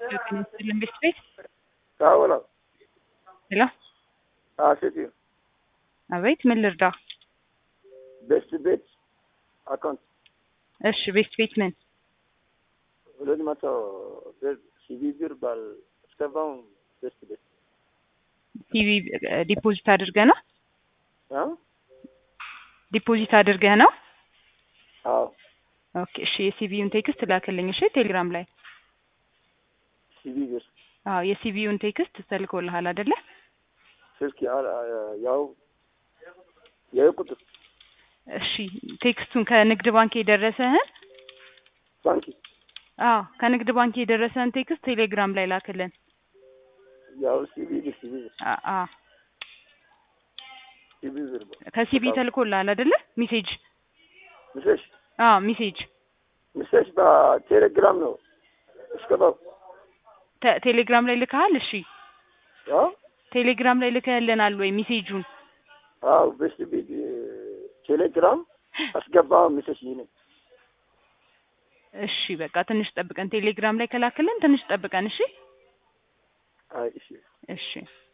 ጤና ቤት ቤት አዎ ነው። ሄሎ፣ አዎ ሴትዮ አቤት፣ ምን ልርዳ? ቤስት ቤት አካውንት እሺ፣ ቤት ቤት ምን ሁለት መቶ ብር ሲቪ ብር ባል እስከባው ቤስት ቤት ቲቪ ዲፖዚት አድርገህ ነው? አ ዲፖዚት አድርገህ ነው? አዎ ኦኬ፣ እሺ። የሲቪውን ቴክስት ላክልኝ። እሺ፣ ቴሌግራም ላይ ሲቪ ብር አዎ፣ የሲቪውን ቴክስት ተልኮልሃል አይደለ? ስልክ ያው ያው ቁጥር እሺ፣ ቴክስቱን ከንግድ ባንክ የደረሰህን ባንክ አዎ፣ ከንግድ ባንክ የደረሰህን ቴክስት ቴሌግራም ላይ ላክልን። ያው ሲቪ ብር ሲቪ ብር አ- አ ሲቪ ብር ከሲቪ ተልኮልሃል አይደለ? ሜሴጅ ምሰሽ አዎ፣ ሜሴጅ ምሰሽ በቴሌግራም ነው እስከባው ተ- ቴሌግራም ላይ ልከሃል? እሺ፣ አ ቴሌግራም ላይ ልከህልናል ወይ ሜሴጁን? አዎ ቤስት ቤት ቴሌግራም አስገባ ምሰሽ ይሄን እሺ፣ በቃ ትንሽ ጠብቀን። ቴሌግራም ላይ ከላክልን ትንሽ ጠብቀን። እሺ፣ አይ እሺ እሺ።